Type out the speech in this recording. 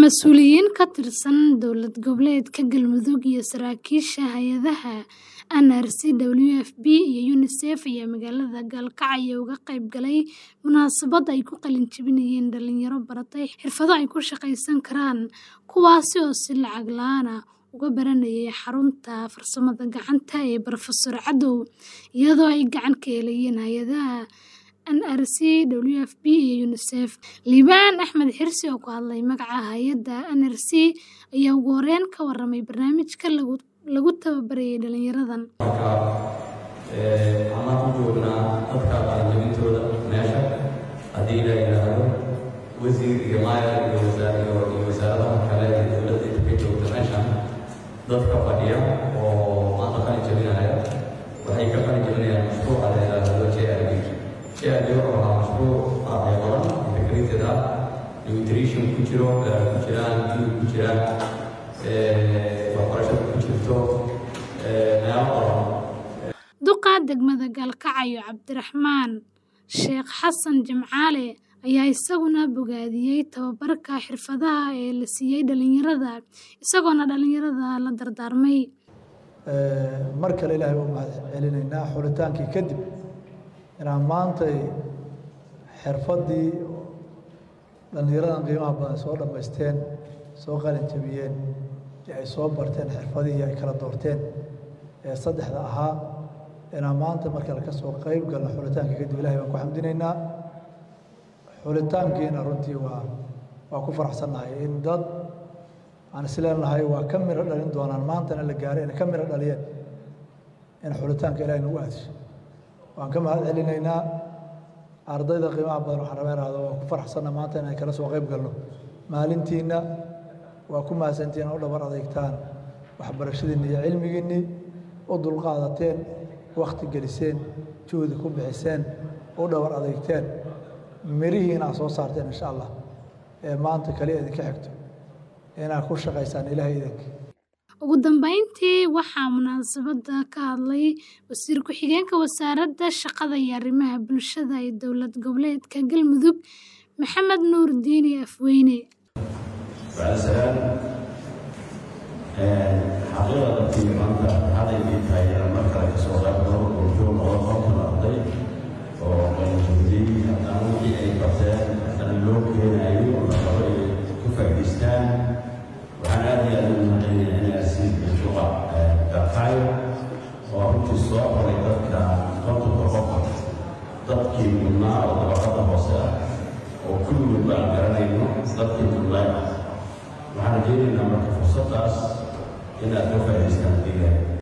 Mas'uuliyiin ka tirsan dowlad goboleedka Galmudug iyo saraakiisha hay'adaha NRC, WFP iyo UNICEF ayaa magaalada Gaalkacyo uga qayb galay munaasabad ay ku qalin jebinayeen dhalinyaro baratay xirfado ay ku shaqaysan karaan, kuwaas oo si lacag la'aan ah uga baranayay xarunta farsamada gacanta ee Professor Cadow, iyadoo ay gacan ka helayeen hay'adaha NRC, WFP iyo UNICEF. Liibaan Axmed Xirsi oo ku hadlay magaca hay'adda NRC ayaa ugu horeyn ka warramay barnaamijka lagu tababarayay dhalinyaradan. Marka waxaan u joognaa dadka qalin jebintooda meesha haddii la yidhaahdo wasiir iyo maayar iyo wasaaradaha kale ee dowladda inta ka joogta meeshan dadka fadhiya oo maanta qalin jebinaya waxay ka qalin jebinayaan mashruuca la yidhaahdo JRB. JRB wuxuu ahaa mashruuc dhinacyo badan integrated ah nutrition ku jiro ku jiraan biyo ku jiraan waxbarashada ku jirto meelo badan Duqa degmada Gaalkacyo Cabdiraxmaan Sheekh Xasan Jimcaale ayaa isaguna bogaadiyay tababarka xirfadaha ee la siiyay dhalinyarada, isagoona dhalinyarada la dardaarmay. mar kale ilaahay u mahad celinaynaa xulitaankii kadib inaan maantay xirfaddii dhallinyaradan qiimaha badan soo dhammaysteen soo qalin jebiyeen ee ay soo barteen xirfadihii ay kala doorteen ee saddexda ahaa inaan maanta mar kale ka soo qayb galno xulitaankii kadib ilahay baan ku xamdinaynaa xulitaankiina runtii waa waa ku faraxsannahay in dad aan isleenahay waa ka miro dhalin doonaan maantana la gaaray inay ka miro dhaliyeen in xulitaanka ilahay nagu aadisho waan ka mahad celinaynaa ardayda qiimaha badan waxaan rabaa ihahdo waa ku faraxsanna maanta inay kala soo qayb galno maalintiinna waa ku mahadsantihiin u dhabar adeegtaan waxbarashadiinni iyo cilmigiinnii u dulqaadateen wakhti geliseen juhdi ku bixiseen u dhabar adeegteen mirihiina aad soo saarteen insha allah ee maanta kaliya idinka xigto inaad ku shaqaysaan ilaahay idinka Ugu dambeyntii waxaa munaasabadda ka hadlay wasiir ku-xigeenka wasaaradda shaqada iyo arrimaha bulshada ee dowlad goboleedka Galmudug Maxamed Nuur Diini Afweyne. وعسلام حقيقة في مانتا هذا اللي كاي مركز كسوق أكبر وجوه الله كم أرضي ومن جدي أنا في أي بطل أنا لوك هنا أيوة ولا كفاكستان وأنا هذه أنا أنا أسير بالشقة دقايق وأنت الصواب ولكن كنت بفكر ضبطي من النار وضبطها بسيطة وكل من بعد قرنين ضبطي من الله waxaan rajaynaynaa marka fursadaas inaad ka faa'idaystaan deegaan